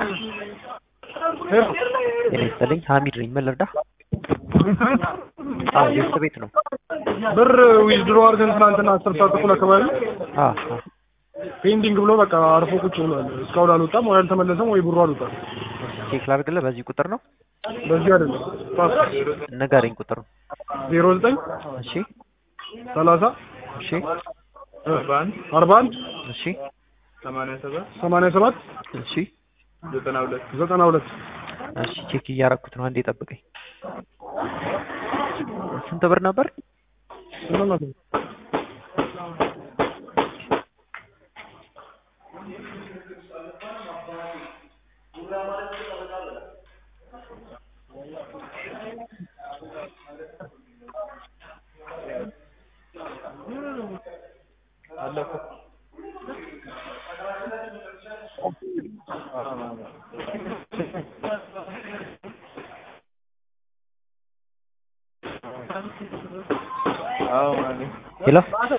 ጤና ይስጥልኝ ሀሚድ ነኝ ምን ልርዳ አዎ የእርስ ቤት ነው ብር ዊዝድሮ አድርገን ትናንትና አስር ሰዓት ተኩል አካባቢ አ አ ፔንዲንግ ብሎ በቃ አርፎ ቁጭ ብሏል። እስካሁን አልወጣም ወይ አልተመለሰም ወይ ብሩ አልወጣም። ቼክ ላድርግልህ በዚህ ቁጥር ነው በዚህ አይደለም ንገረኝ ቁጥሩ ዜሮ ዘጠኝ እሺ ሰላሳ እሺ አርባ አንድ እሺ ሰማንያ ሰባት እሺ ዘጠና ሁለት እሺ ቼክ እያረኩት ነው አንዴ ጠብቀኝ ስንት ብር ነበር ስምንት መቶ ሄሎ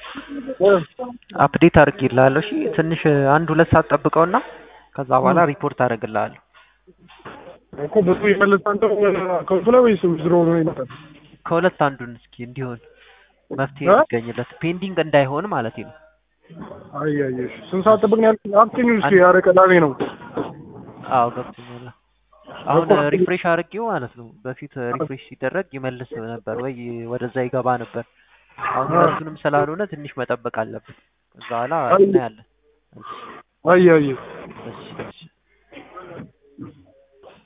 አፕዴት አድርጌልሃለሁ እሺ ትንሽ አንድ ሁለት ሰዓት ጠብቀውና ከዛ በኋላ ሪፖርት አደርግልሃለሁ እኮ ብሩ ይመለሳል አካውንቱ ላይ ወይስ ዊዝድሮ ነው ይመጣል? ከሁለት አንዱን እስኪ እንዲሆን መፍትሄ እ? ይገኝለት ፔንዲንግ እንዳይሆን ማለት ነው አይ አይ እሺ ስንት ሰዓት ጠብቅ ነው ያልኩት? አክቲቭ እስኪ ኧረ ቅዳሜ ነው። አዎ ገብቶኛል አሁን ሪፍሬሽ አድርጌው ማለት ነው በፊት ሪፍሬሽ ሲደረግ ይመልስ ነበር ወይ ወደዛ ይገባ ነበር አሁን ሁለቱንም ስላልሆነ ትንሽ መጠበቅ አለብን ከዛ በኋላ እናያለን አይ አይ እሺ እሺ